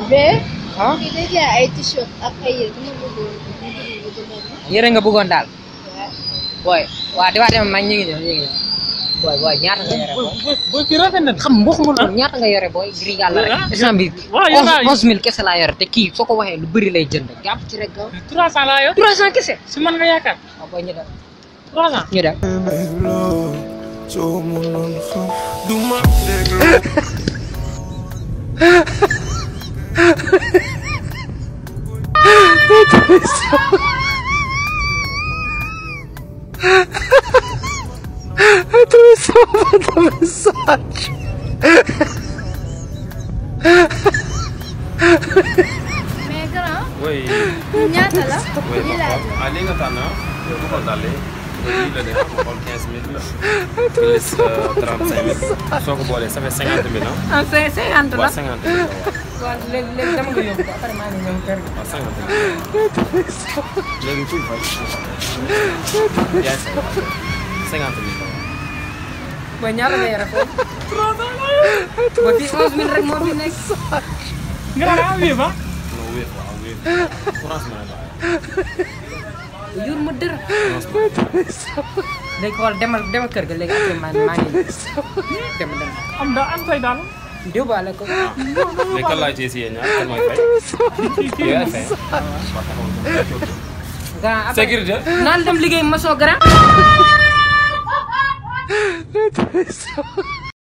mais. ah kii day jaay ay t-shirt ak ay yére dama bëggoon ñu dugg nga jëndal ma. yére nga bëggoon daal waaw. booy waa di waa dem mag ñu ngi ñëw ñu ngi ñëw booy booy ñaata nga yore booy booy booy fii rafet na. xam mboxuma loolu ñaata nga yore booy ngir yàlla rek Ah, instant bi waaw, yow daal- onze mille kese laa yore te kii soo ko waxee lu bëri lay jënd jàpp ci rek gaaw 300 laa yor. trois cent kese si man nga yaakaar. waaw booy ñu dem 300. ñu dem dégloo soo mënoon xam du ma dégloo mais grand Oui, ñaata la. oui, lii laa jël. ah lii nga tànn ah yow bu ko dalee lii la de ma xool 15 000 la plus euh, 35 000 soo ko boolee ça fait 50 000 ah. ah c'est cinquante waaw 50 000 la waaw waaw léegi léegi dama nga yóbbu ko après maa ngi ñëw kër gi waaw 50 000 léegi kuy fay yaay fay 50 000 la booy ñaata nga yore foofu booy fii onze mille rek moo fi nekk nga naan ah wii ba. non wéet waaw wéet franchement la yor ma dër léegi xool demal demal kër ga léegi après maa maa ngi dem dem am da am say daal. yóbbaale ko léegi kan laay téye si yéen ñaar kan mooy fay yow yaay fay waaw taxawal grand après sécurité naan dem liggéey ma soo grand